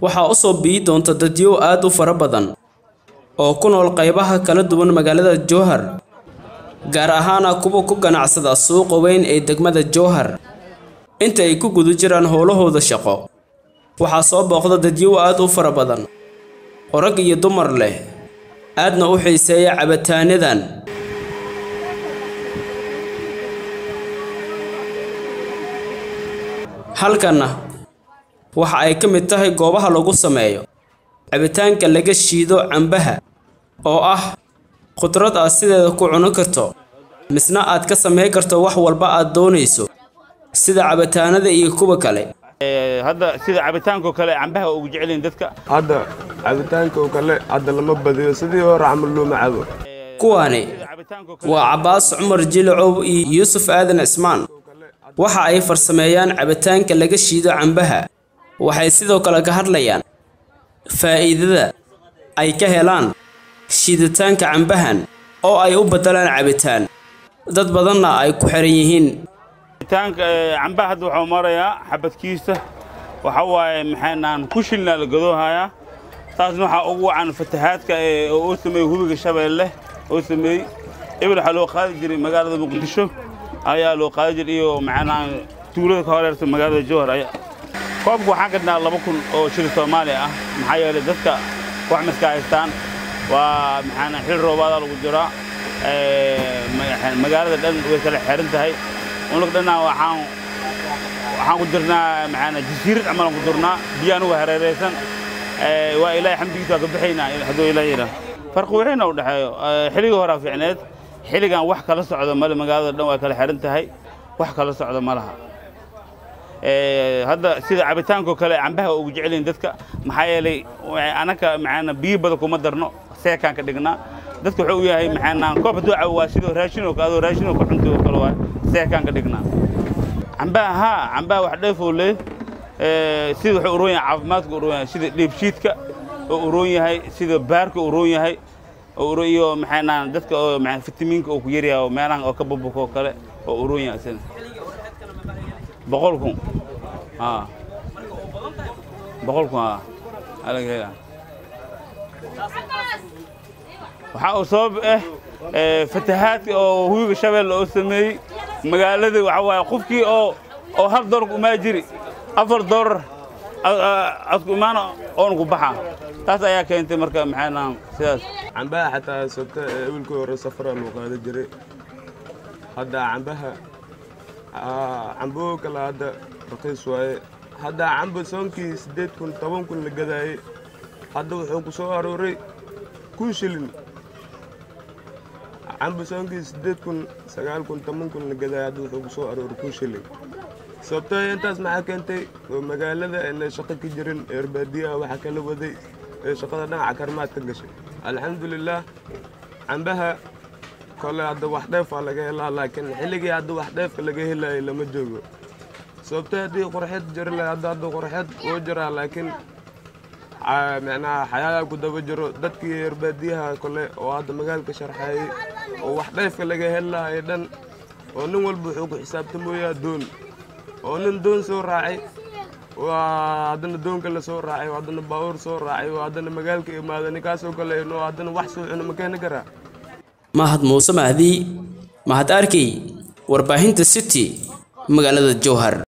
waxaa u soo biyi doonta dadyow aad u fara badan oo ku nool qaybaha kala duwan magaalada jowhar gaar ahaana kuwa ku ganacsada suuqa weyn ee degmada jowhar inta ay ku guda jiraan howlahooda shaqo waxaa soo booqda dadyow aad u fara badan oo rag iyo dumar leh aadna u xiiseeya cabitaanadan halkanna waxa ay ka mid tahay goobaha lagu sameeyo cabitaanka laga shiido cambaha oo ah khudrad aad sideeda ku cunan karto misna aad ka samayn karto wax walba aad doonayso sida cabitaanada iyo kuwa kale hadda sida cabitaankoo kale cambaha ugu jecelyihin dadka hadda cabitaanka oo kale hadda lama badiyo sidii hore camal looma cabo kuwaani waa cabbaas cumar jilacow iyo yuusuf aadan cismaan waxa ay farsameeyaan cabitaanka laga shiido cambaha waxay sidoo kale ka hadlayaan faa'iidada ay ka helaan shiiditaanka cambahan oo ay u beddelaan cabitaan dad badanna ay ku xiran yihiin cabitaanka cambaha hadda waxuu marayaa xabadkiisa waxa waaye maxaynaan ku shilnaa la gadoohayaa taasna waxaa ugu wacan fatahaadka oo uu sameeyey hubiga shabeelle oo sameeyey ebel waxaa loo qaadi jiray magaalada muqdisho ayaa loo qaadi jiray iyo maxaynaan tuulada ka horeerta magaalada jowhar ayaa koobka waxaan gadnaa laba kun oo shil soomaali ah maxaa yeelay dadka wax miska haystaan waa maxaana xil roobaadaa lagu jiraa magaalada dhan way kala xiran tahay unug dhannaa waxaan waxaan ku jirnaa maxaana jasiirad camalan ku jirnaa biyaan uga hareeraysan waa ilaahay xamdigiisa waa ka bixaynaa hadduu ilaah yidhaa farqi wixina u dhexeeyo xilligii horaa fiicneed xilligan wax kala socda male magaalada dhan waa kala xiran tahay wax kala socda ma laha hadda sida cabitaankoo kale cambaha ugu jecelyihin dadka maxaa yeelay anaka maxaana biyo badan kuma darno seekaan ka dhignaa dadka wuxuu u yahay maxaanaan koob hadduu cabo waa sidoo raashinoo adoo raashinoo ku cunto oo kale waa seekaan ka dhignaa cambaha haa cambaha wax dheefoo leey sida wuxuu uroon yahay caafimaadka uroon yahay sida dheebshiidka oo uroon yahay sida baarka uroon yahay oo iyo maxaanaan dadka oo fitamiinka oo ku yaryahay oo meelahan oo ka bubuka oo kale oo uroon yahay isna boqol kun haa boqol kun haa alaga helaa waxaa uu sabab ah fatahaadka oo hubiga shabeelle oo sameeyey magaalada waxa waaye qofkii oo oo hal doolar umaa jiri afar doolar adku imaana oona ku baxa taas ayaa keentay marka maxaynaan sidaas cambaha xataa sota ewelkii hore safaraa loo qaada jiray hadda cambaha camboo kale hadda raqiis waaye hadda camba soonkii siddeed kun toban kun la gadaayey hadda wuxuu ku soo arooray kun shilin camba soonkii siddeed kun sagaal kun toban kun la gadaayey hadda wuxuu ku soo arooray kun shilin sababtoo intaas maxaa keentay oo magaalada ayna shaqo ka jirin eerbaadiyaha waxaa kala waday ee shaqada dhinaca karmaad ka gashay alxamdulilaah cambaha kole hadda wax dheefaa laga helaa laakiin xilligii hadda wax dheefka laga helaayay lama joogo sababtoo haddii qorxeed jiri lahay hadda hadda qorxeed wuu jiraa laakiin micnaha xayaayaa ku daba jiro dadkii eerbaadiyaha kole oo hadda magaalka sharxeeyey oo wax dheefka laga heli lahay dhan oo nin walba wuxuu ku xisaabtamooyaa doon oo nin doon soo raacay waa haddana doonka la soo raacay oo haddana baabuur soo raacay oo haddana magaalka imaada ninkaasoo kale inuu haddana wax soo cuno ma keeni karaa mahad muuse mahdi mahad arkey warbaahinta city magaalada jowhar